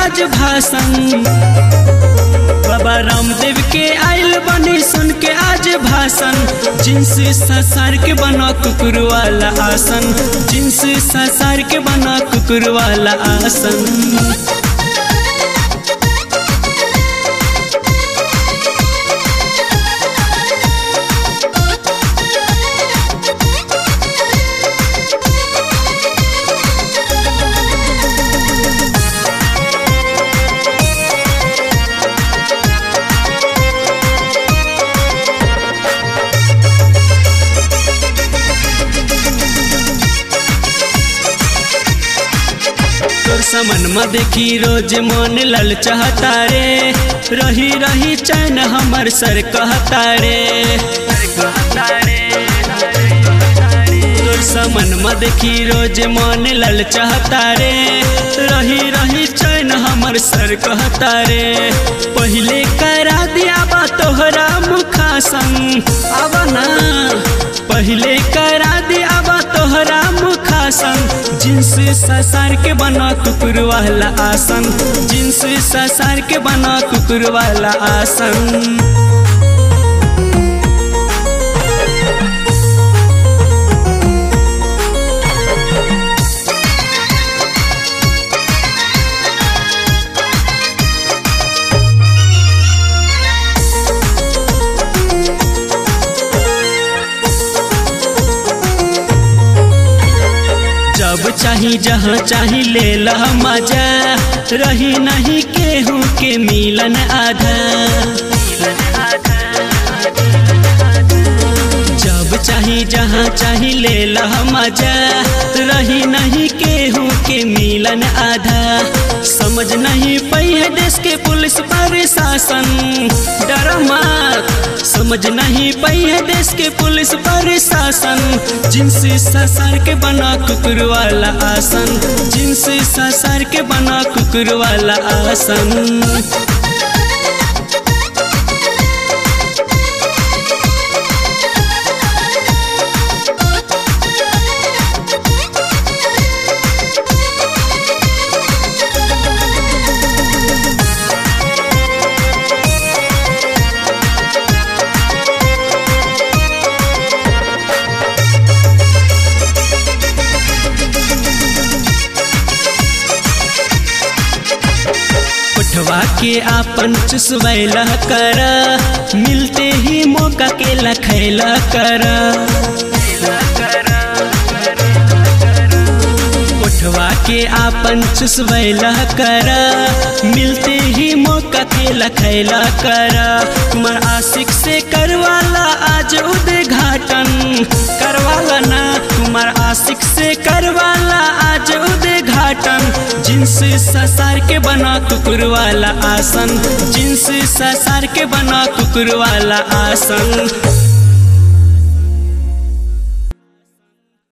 आज भाषण बाबा रामदेव के आइल बनी सुन के आज भाषण जिन्स ससार के बना कुकुर वाला आसन जिन्स ससार के बना कुकुर वाला आसन तोर समन में देखी रोज मन लल चाहता रे रही रही चैन हमर सर कहता रे तोर समन में देखी रोज मन लल चाहता रे रही रही चैन हमर सर कहता रे पहले करा दिया बा तोहरा मुखासन अब ना पहले करा दिया बा तोहरा मुखासन जिन्स ससार के बना कुकुर वाला आसन जिन्स ससार के बना कुकुर वाला आसन जब चाही जहाँ चाही ले ला मजा रही नहीं केहू के मिलन आधा जब चाही जहाँ चाही ले ला मजा रही नहीं केहू के मिलन आधा समझ नहीं पई देश के पुलिस प्रशासन डर मत समझ नहीं पई है देश के पुलिस प्रशासन जिन्स ससार के बना कुकुर वाला आसन जिन्स ससार के बना कुकुर वाला आसन उठवा के आपन चुसवैला कर मिलते ही मौका के लखैला कर उठवा के आपन चुसवैला कर मिलते ही मौका के लखैला कर कुमार आशिक से करवाला आज उद्घाटन करवाला ना कुमार आशिक से करवाला आज उद्घाटन जिन्स ससार के बना कुकुर वाला आसन जिन्स ससार के बना कुकुर वाला आसन